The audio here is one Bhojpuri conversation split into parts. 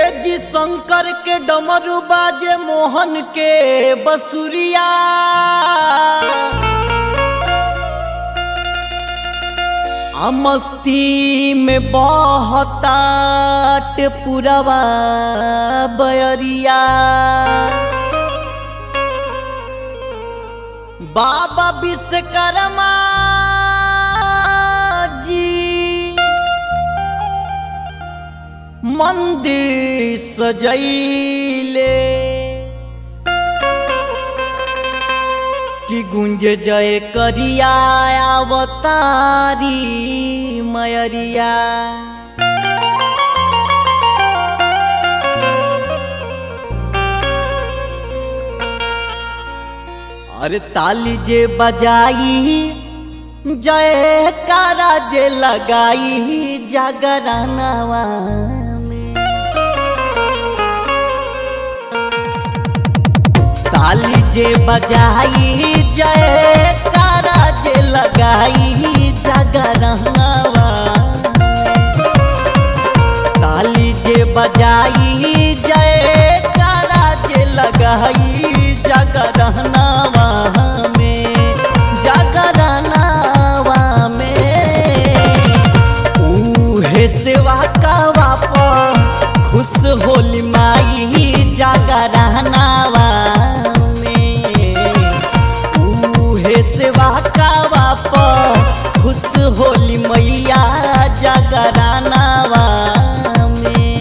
जी शंकर के डमरू बाजे मोहन के बसुरिया आ मस्ती में बहतात पुरवा बयरिया बाबा विश्वकर्मा जी मंदिर सजैले कि गुंज जय करिया अवतारी मयरिया अरे ताली जे बजाई जय कारा जे लगाई जागरानावा में ताली जे बजाई जय कारा जे लगाई जागरानावा ताली जे बजाई जय कारा जे लगाई जागरानावा में जागरानावा में उहे सेवा कावा पर खुश होली माई जागरानावा में उहे सेवा कावा पर खुश होली मैया जागरानावा में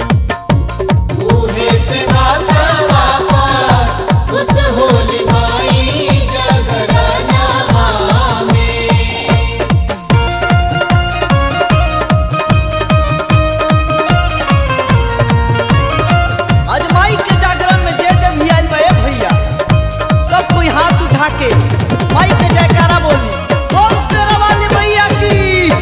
ऊहे से वाता वापा उस होली माई जगराना में आज माई के जागरण में जे जे भी आइल बा ए भैया सब कोई हाथ उठा के माई के जयकारा बोली बोल शेरा वाली मैया की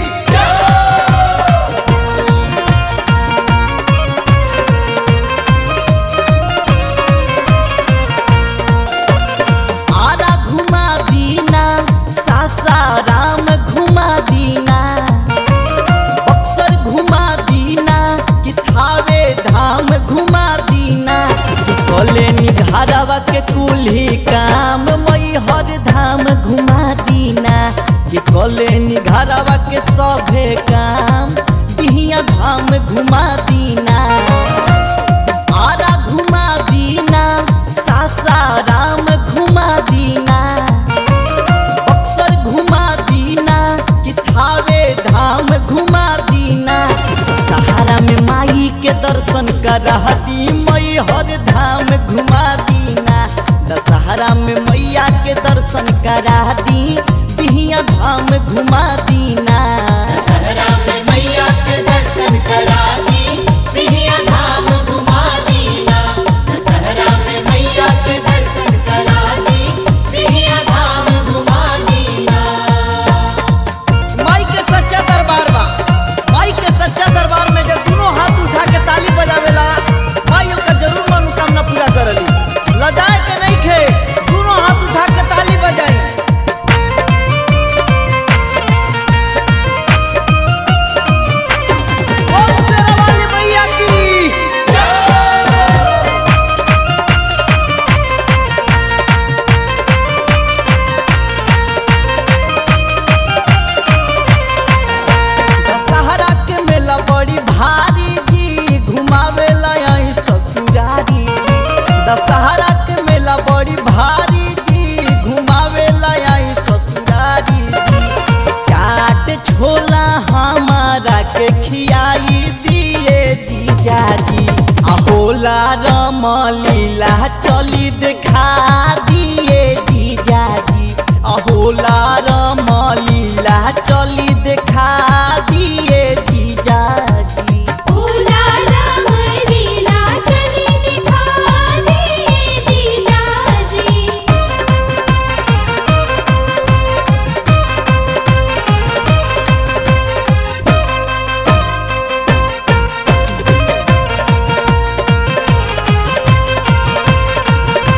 आरा घुमा दीना सासाराम घुमा दीना बक्सर घुमा दीना कि थावे धाम घुमा दीना कि कॉलेनी घरवा के कुल्ही काम मई हर धाम घुमा दीना कि कॉलेनी घरवा के सभे काम बिहिया धाम घुमा दीना आरा घुमा दीना सासाराम घुमा दीना बक्सर घुमा दीना कि थावे धाम घुमा दीना सहारा में माई के दर्शन करा दी मई हर धाम घुमा दीना दशहरा में मैया के दर्शन करा दी बिहिया धाम घुमा दीना सहरा में मैया के दर्शन करा दी पिहिया धाम घुमा दीना सहरा में मैया के दर्शन करा दी पिहिया धाम घुमा दीना माई के सच्चा दरबार बा माई के सच्चा दरबार में जब दोनों हाथ उठा के ताली बजावेला माई ओकर जरूर मनोकामना पूरा करली लजाए के नहीं खे दोनों हाथ उठा के ताली बजाई बोल शेरा वाली मैया की दशहरा के मेला बड़ी भारी जी घुमावेला आई ससुरारी जी दशहरा के मेला बड़ी भारी जी घुमावेला आई ससुरारी जी चाट छोला हमारा के खियाई दिए जीजा जी अहोला रमलीला चली देखा दिए जीजा जी अहोला रमलीला चली देखा दिए जीजा जी ओला राम लीला चली दिखा दिए जीजा जी आ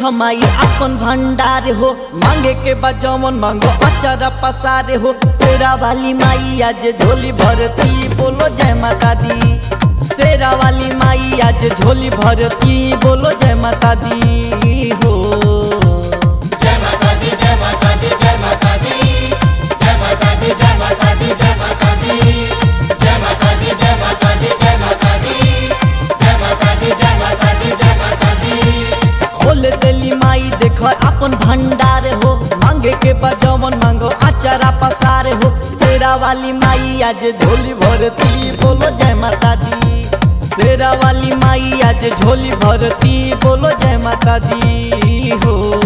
माई अपन भंडार हो मांगे के बजमन मांगो अचारा पसारे हो शेरा वाली माई आज झोली भरती बोलो जय माता दी शेरा वाली माई आज झोली भरती बोलो जय माता दी हो जय माता दी जय माता दी जय माता दी जय माता दी जय माता दी जय माता दी जय माता दी जय माता दी जय माता दी जय माता दी जय माता दी जय माता दी खोल देली माई देखो अपन भंडार हो मांगे के बजमन मांगो अचारा पसार हो शेरा वाली माई आज झोली भरती बोलो जय माता दी शेरा वाली माई आज झोली भरती बोलो जय माता दी हो